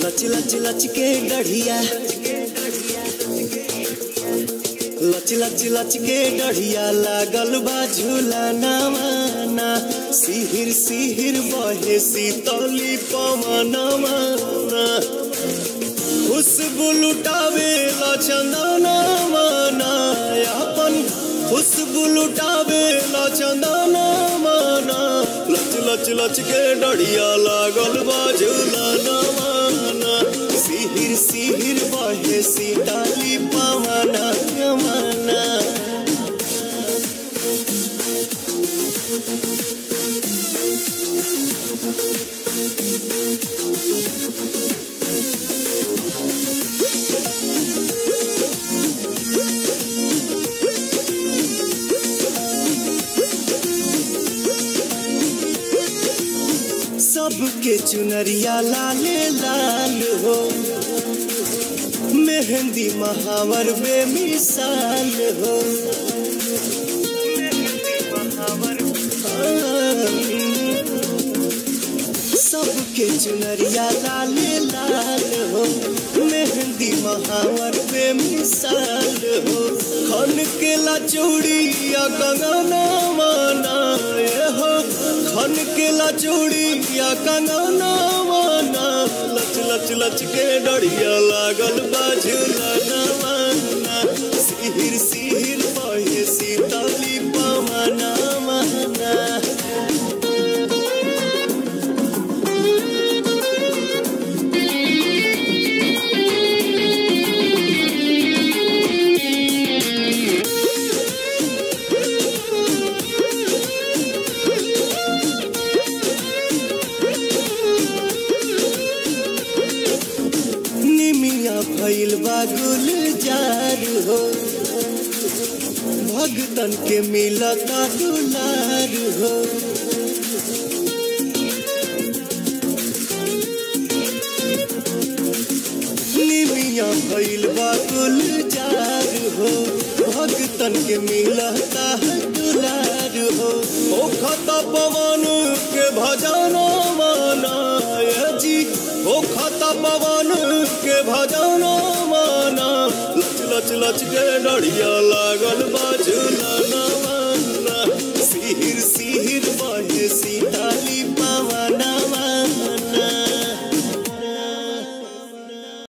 लच लच लच के गढ़िया लच लच लच के गढ़िया लागल बा झूला नवाना सिहिर सिहिर बहे सीतली पवनवा खुशबू लुटावे ला चंदना माना अपन खुशबू लुटावे ला चंदना माना लच लच लच के डढ़िया लागल बाजुला नवाना सिहिर सिहिर बहे सीताली पवना यमना सबके चुनरिया लाले लाल हो मेहंदी महावर बेमिसाल हो सबके चुनरिया लाले लाल हो मेहंदी महावर बेमिसाल हो खन के ला चूड़िया कंगना माना ये हो खन के ला चूड़िया कंगना माना लच लच लच के डढ़िया लागल बाझुला नवाना सिहिर सिहिर बहे सीताली पवना माना निमिया भइल बा गुलजार हो भगतन के मिलता दुलार हो निमिया भइल बा गुलजार हो भगतन के मिलता दुलार हो ओ खता पवन के भजना माना ये जी ओ खता पवन के भजना माना लच लच लच के डढ़िया लागल बाजुला ना